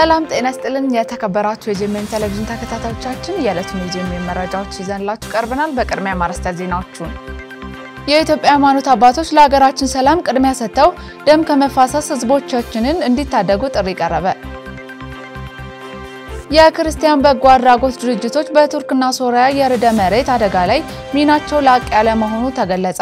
ሰላም ጤና ስጥልን። የተከበራችሁ የጄሜን ቴሌቪዥን ተከታታዮቻችን የዕለቱን የጄሜን መረጃዎች ይዘንላችሁ ቀርበናል። በቅድሚያ ማርዕስተ ዜናዎቹን የኢትዮጵያ ሃይማኖት አባቶች ለሀገራችን ሰላም ቅድሚያ ሰጥተው ደም ከመፋሰስ ህዝቦቻችንን እንዲታደጉ ጥሪ ቀረበ። የክርስቲያን በጎ አድራጎት ድርጅቶች በቱርክና ሶሪያ የርዕደ መሬት አደጋ ላይ ሚናቸው ላቅ ያለ መሆኑ ተገለጸ።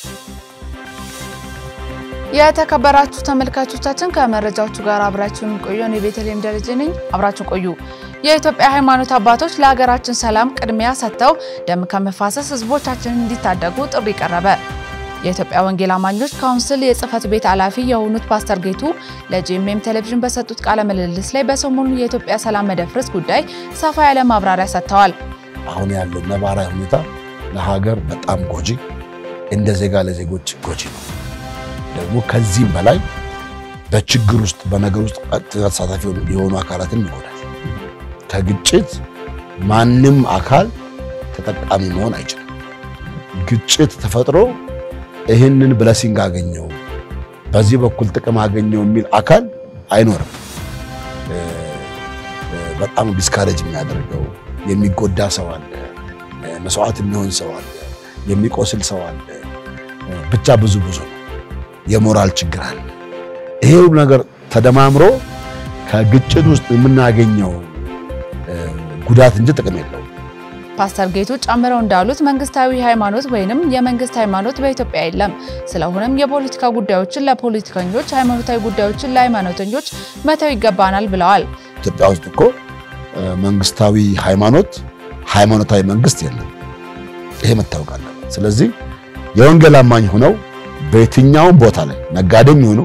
የተከበራችሁ ተመልካቾቻችን ከመረጃዎቹ ጋር አብራችሁን ቆዩ። እኔ ቤተልሔም ደረጀ ነኝ። አብራችሁ ቆዩ። የኢትዮጵያ ሃይማኖት አባቶች ለሀገራችን ሰላም ቅድሚያ ሰጥተው ደም ከመፋሰስ ህዝቦቻችንን እንዲታደጉ ጥሪ ቀረበ። የኢትዮጵያ ወንጌል አማኞች ካውንስል የጽህፈት ቤት ኃላፊ የሆኑት ፓስተር ጌቱ ለጂኤምኤም ቴሌቪዥን በሰጡት ቃለ ምልልስ ላይ በሰሞኑ የኢትዮጵያ ሰላም መደፍረስ ጉዳይ ሰፋ ያለ ማብራሪያ ሰጥተዋል። አሁን ያለው ነባራዊ ሁኔታ ለሀገር በጣም ጎጂ፣ እንደ ዜጋ ለዜጎች ጎጂ ነው። ደግሞ ከዚህም በላይ በችግር ውስጥ በነገር ውስጥ ተሳታፊ የሆኑ አካላትን ይጎዳል። ከግጭት ማንም አካል ተጠቃሚ መሆን አይችልም። ግጭት ተፈጥሮ ይህንን ብለሲንግ አገኘው በዚህ በኩል ጥቅም አገኘው የሚል አካል አይኖርም። በጣም ዲስካሬጅ የሚያደርገው የሚጎዳ ሰው አለ፣ መስዋዕት የሚሆን ሰው አለ፣ የሚቆስል ሰው አለ። ብቻ ብዙ ብዙ ነው። የሞራል ችግር አለ። ይሄ ሁሉ ነገር ተደማምሮ ከግጭት ውስጥ የምናገኘው ጉዳት እንጂ ጥቅም የለውም። ፓስተር ጌቱ ጨምረው እንዳሉት መንግስታዊ ሃይማኖት ወይንም የመንግስት ሃይማኖት በኢትዮጵያ የለም። ስለሆነም የፖለቲካ ጉዳዮችን ለፖለቲከኞች፣ ሃይማኖታዊ ጉዳዮችን ለሃይማኖተኞች መተው ይገባናል ብለዋል። ኢትዮጵያ ውስጥ እኮ መንግስታዊ ሃይማኖት፣ ሃይማኖታዊ መንግስት የለም። ይሄ መታወቅ አለበት። ስለዚህ የወንጌል አማኝ ሆነው በየትኛውም ቦታ ላይ ነጋዴም ይሆኑ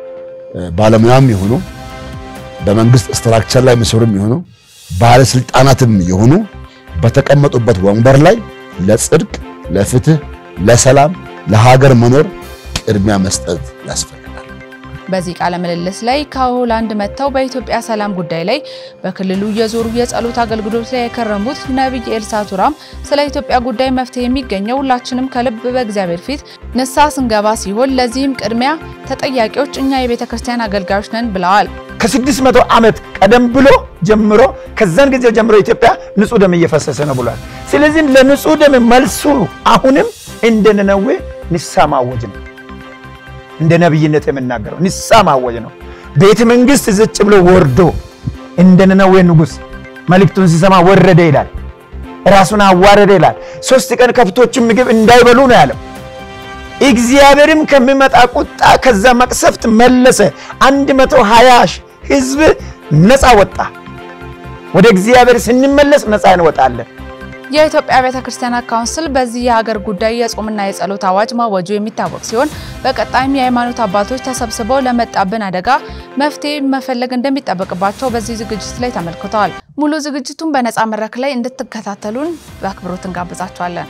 ባለሙያም ይሆኑ በመንግስት ስትራክቸር ላይ የሚሰሩም ይሆኑ ባለስልጣናትም ይሆኑ በተቀመጡበት ወንበር ላይ ለጽድቅ፣ ለፍትህ፣ ለሰላም፣ ለሀገር መኖር ቅድሚያ መስጠት ያስፈልጋል። በዚህ ቃለ ምልልስ ላይ ከሆላንድ መጥተው በኢትዮጵያ ሰላም ጉዳይ ላይ በክልሉ የዞሩ የጸሎት አገልግሎት ላይ የከረሙት ነቢይ ኤልሳ ቱራም ስለ ኢትዮጵያ ጉዳይ መፍትሄ የሚገኘው ሁላችንም ከልብ በእግዚአብሔር ፊት ንስሐ ስንገባ ሲሆን ለዚህም ቅድሚያ ተጠያቂዎች እኛ የቤተ ክርስቲያን አገልጋዮች ነን ብለዋል። ከስድስት መቶ ዓመት ቀደም ብሎ ጀምሮ ከዛን ጊዜ ጀምሮ ኢትዮጵያ ንጹህ ደም እየፈሰሰ ነው ብሏል። ስለዚህ ለንጹህ ደም መልሱ አሁንም እንደ ነነዌ ንስሐ ማወጅ ነው። እንደ ነቢይነት የምናገረው ንስሐ ማወጅ ነው። ቤተ መንግስት ዝጭ ብሎ ወርዶ እንደ ነነዌ ንጉሥ መልእክቱን ሲሰማ ወረደ ይላል። ራሱን አዋረደ ይላል። ሶስት ቀን ከብቶችን ምግብ እንዳይበሉ ነው ያለው። እግዚአብሔርም ከሚመጣ ቁጣ ከዛ መቅሰፍት መለሰ። አንድ መቶ ሀያ ህዝብ ነፃ ወጣ። ወደ እግዚአብሔር ስንመለስ ነፃ እንወጣለን። የኢትዮጵያ ቤተ ክርስቲያናት ካውንስል በዚህ የሀገር ጉዳይ የጾምና የጸሎት አዋጅ ማወጁ የሚታወቅ ሲሆን በቀጣይም የሃይማኖት አባቶች ተሰብስበው ለመጣብን አደጋ መፍትሄ መፈለግ እንደሚጠበቅባቸው በዚህ ዝግጅት ላይ ተመልክተዋል። ሙሉ ዝግጅቱን በነፃ መድረክ ላይ እንድትከታተሉን በአክብሮት እንጋብዛቸዋለን።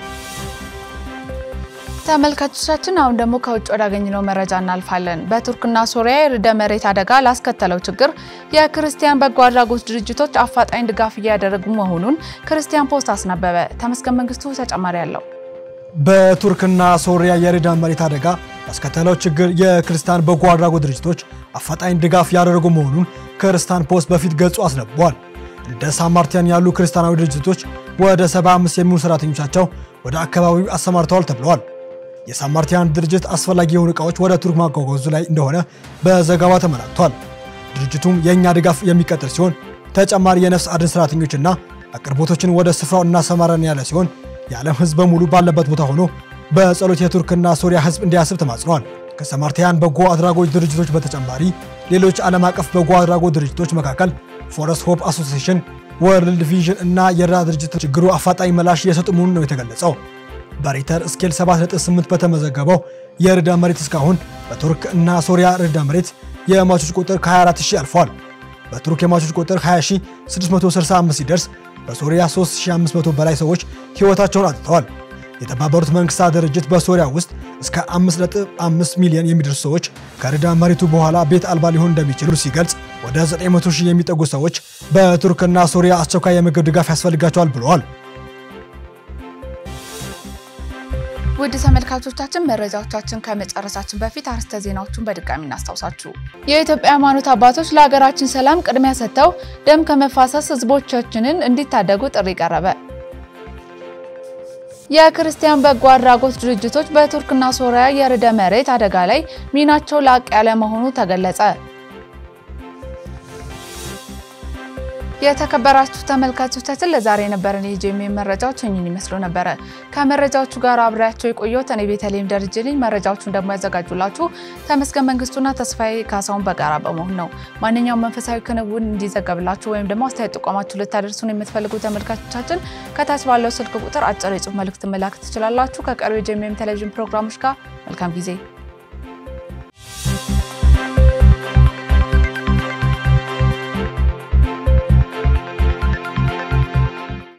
ተመልካቾቻችን አሁን ደግሞ ከውጭ ወዳገኘነው መረጃ እናልፋለን። በቱርክና ሶሪያ የርዕደ መሬት አደጋ ላስከተለው ችግር የክርስቲያን በጎ አድራጎት ድርጅቶች አፋጣኝ ድጋፍ እያደረጉ መሆኑን ክርስቲያን ፖስት አስነበበ። ተመስገን መንግስቱ ተጨማሪ አለው። በቱርክና ሶሪያ የርዕደ መሬት አደጋ ላስከተለው ችግር የክርስቲያን በጎ አድራጎት ድርጅቶች አፋጣኝ ድጋፍ ያደረጉ መሆኑን ክርስቲያን ፖስት በፊት ገጹ አስነብቧል። እንደ ሳማርቲያን ያሉ ክርስቲያናዊ ድርጅቶች ወደ 75 የሚሆኑ ሰራተኞቻቸው ወደ አካባቢው አሰማርተዋል ተብለዋል። የሳማርቲያን ድርጅት አስፈላጊ የሆኑ እቃዎች ወደ ቱርክ ማጓጓዙ ላይ እንደሆነ በዘገባ ተመላክቷል። ድርጅቱም የእኛ ድጋፍ የሚቀጥል ሲሆን ተጨማሪ የነፍስ አድን ሰራተኞችና አቅርቦቶችን ወደ ስፍራው እናሰማራን ያለ ሲሆን የዓለም ሕዝብ በሙሉ ባለበት ቦታ ሆኖ በጸሎት የቱርክና ሶሪያ ሕዝብ እንዲያስብ ተማጽነዋል። ከሳማርቲያን በጎ አድራጎት ድርጅቶች በተጨማሪ ሌሎች ዓለም አቀፍ በጎ አድራጎት ድርጅቶች መካከል ፎረስት ሆፕ አሶሲዬሽን፣ ወርልድ ቪዥን እና የእርዳታ ድርጅት ችግሩ አፋጣኝ ምላሽ እየሰጡ መሆኑን ነው የተገለጸው። በሪተር ስኬል 7.8 በተመዘገበው የርዕደ መሬት እስካሁን በቱርክ እና ሶሪያ ርዕደ መሬት የሟቾች ቁጥር ከ24000 አልፏል። በቱርክ የሟቾች ቁጥር 20665 ሲደርስ በሶሪያ 3500 በላይ ሰዎች ሕይወታቸውን አጥተዋል። የተባበሩት መንግስታት ድርጅት በሶሪያ ውስጥ እስከ 5.5 ሚሊዮን የሚደርሱ ሰዎች ከርዕደ መሬቱ በኋላ ቤት አልባ ሊሆኑ እንደሚችሉ ሲገልጽ ወደ 900 ሺህ የሚጠጉ ሰዎች በቱርክና ሶሪያ አስቸኳይ የምግብ ድጋፍ ያስፈልጋቸዋል ብለዋል። ውድ ተመልካቾቻችን መረጃዎቻችን ከመጨረሳችን በፊት አርዕስተ ዜናዎቹን በድጋሚ እናስታውሳችሁ። የኢትዮጵያ ሃይማኖት አባቶች ለሀገራችን ሰላም ቅድሚያ ሰጥተው ደም ከመፋሰስ ህዝቦቻችንን እንዲታደጉ ጥሪ ቀረበ። የክርስቲያን በጎ አድራጎት ድርጅቶች በቱርክና ሶሪያ የርዕደ መሬት አደጋ ላይ ሚናቸው ላቅ ያለ መሆኑ ተገለጸ። የተከበራችሁ ተመልካቾቻችን ለዛሬ የነበረን የጄኤምኤም መረጃዎች እኚህን ይመስሉ ነበረ። ከመረጃዎቹ ጋር አብሬያቸው የቆየሁት እኔ ቤተልሔም ደረጀ ነኝ። መረጃዎቹን ደግሞ ያዘጋጁላችሁ ተመስገን መንግስቱና ተስፋዬ ካሳሁን በጋራ በመሆን ነው። ማንኛውም መንፈሳዊ ክንውን እንዲዘገብላችሁ ወይም ደግሞ አስተያየት ጥቆማችሁ ልታደርሱን የምትፈልጉ ተመልካቾቻችን ከታች ባለው ስልክ ቁጥር አጭር የጽሁፍ መልእክት መላክ ትችላላችሁ። ከቀሪው የጄኤምኤም ቴሌቪዥን ፕሮግራሞች ጋር መልካም ጊዜ